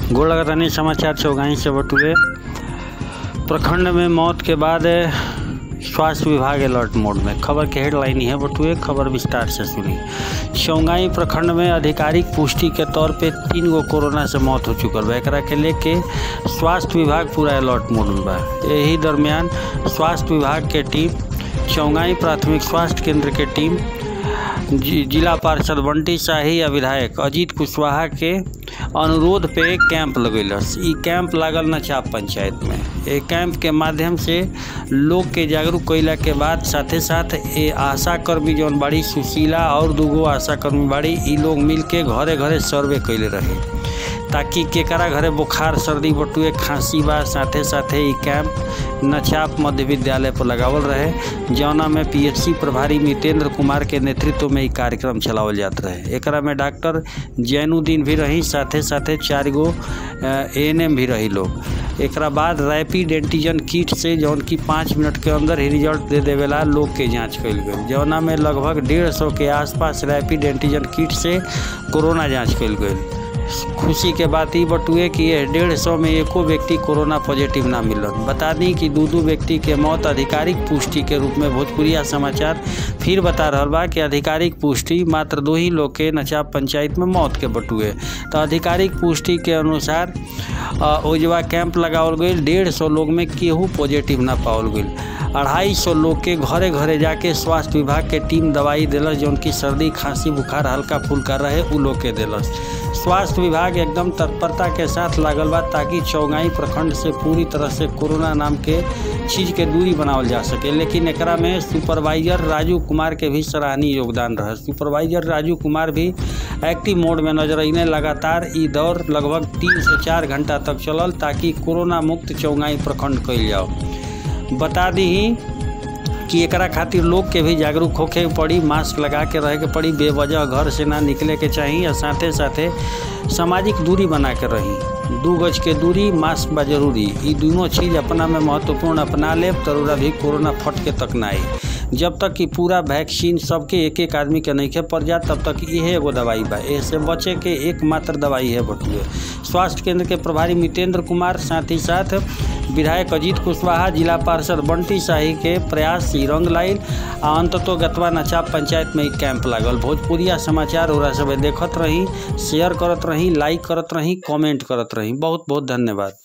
गोड़ लगातानी समाचार चौगाई से बटुए प्रखंड में मौत के बाद स्वास्थ्य विभाग अलर्ट मोड में खबर के हेडलाइन है बटुए खबर विस्तार से सुनी चौगाई प्रखंड में आधिकारिक पुष्टि के तौर पे तीन गो कोरोना से मौत हो चुकल बा एकरा के लेके स्वास्थ्य विभाग पूरा अलर्ट मोड में बा यही दरमियान स्वास्थ्य विभाग के टीम चौगाई प्राथमिक स्वास्थ्य केंद्र के टीम जि- जिला पार्षद बंटी शाही या विधायक अजीत कुशवाहा के अनुरोध पे कैंप लगेलस ई कैंप लागल नचाप पंचायत में ए कैंप के माध्यम से लोग के जागरूक कैला के बाद साथे साथ ए आशा कर्मी जौन बाड़ी सुशीला और दूगो आशा कर्मी बाड़ी ई लोग मिल के घरे घरे सर्वे कैले रहे ताकि केकरा घरे बुखार सर्दी बटुए खांसी बा साथे साथे ई कैंप नचाप मध्य विद्यालय पर लगावल रहे जौना में पीएचसी प्रभारी मितेंद्र कुमार के नेतृत्व में ई कार्यक्रम चलावल जात रहे एकरा में डॉक्टर जैनुद्दीन भी रही साथे साथे चार गो एएनएम भी रही लोग एकरा बाद रैपिड एंटीजन किट से जौन की पाँच मिनट के अंदर ही रिजल्ट दे देवेला लोग के जांच कइल गई जौना में लगभग डेढ़ सौ के आसपास रैपिड एंटीजन किट से कोरोना जांच कइल गई खुशी के बात ई बटुए कि ये डेढ़ सौ में एको व्यक्ति कोरोना पॉजिटिव ना मिलन बता दी कि दू दू व्यक्ति के मौत आधिकारिक पुष्टि के रूप में भोजपुरिया समाचार फिर बता रहल बा कि आधिकारिक पुष्टि मात्र दो ही लोग के नचाप पंचायत में मौत के बटुए तो आधिकारिक पुष्टि के अनुसार अ, ओजवा कैंप लगावल गई डेढ़ सौ लोग में केहू पॉजिटिव ना पावल गई अढ़ाई सौ लोग के घरे घरे जाके स्वास्थ्य विभाग के टीम दवाई दिलस जौन की सर्दी खांसी बुखार हल्का फुल्का रहे उ लोग के दिलस स्वास्थ्य विभाग एकदम तत्परता के साथ लागल बा ताकि चौगाई प्रखंड से पूरी तरह से कोरोना नाम के चीज के दूरी बनावल जा सके लेकिन एकरा में सुपरवाइजर राजू कुमार के भी सराहनीय योगदान रहे सुपरवाइजर राजू कुमार भी एक्टिव मोड में नजर अने लगातार ई दौर लगभग तीन से चार घंटा तक चलल ताकि कोरोना मुक्त चौगाई प्रखंड कइल जाओ बता दी कि एकरा खातिर लोग के भी जागरूक होके के पड़ी मास्क लगा के रहे के पड़ी बेवजह घर से ना निकले के चाही और साथे साथे सामाजिक दूरी बना के रही दू गज के दूरी मास्क बा जरूरी ई दोनों चीज अपना में महत्वपूर्ण अपना लेब तरुरा भी कोरोना फट के तक ना आई जब तक कि पूरा वैक्सीन सबके एक एक आदमी के नहीं पड़ जाए तब तक इहे एगो दवाई बा ऐसे बचे के एकमात्र दवाई है बटुए स्वास्थ्य केंद्र के प्रभारी मितेंद्र कुमार साथ ही साथ विधायक अजीत कुशवाहा जिला पार्षद बंटी शाही के प्रयास से रंग लाइल आ अंततो गतवा नचाप पंचायत में ई कैंप लागल भोजपुरिया समाचार ओरा सब देखत रही शेयर करत रही लाइक करत रही कमेंट करत रही बहुत बहुत धन्यवाद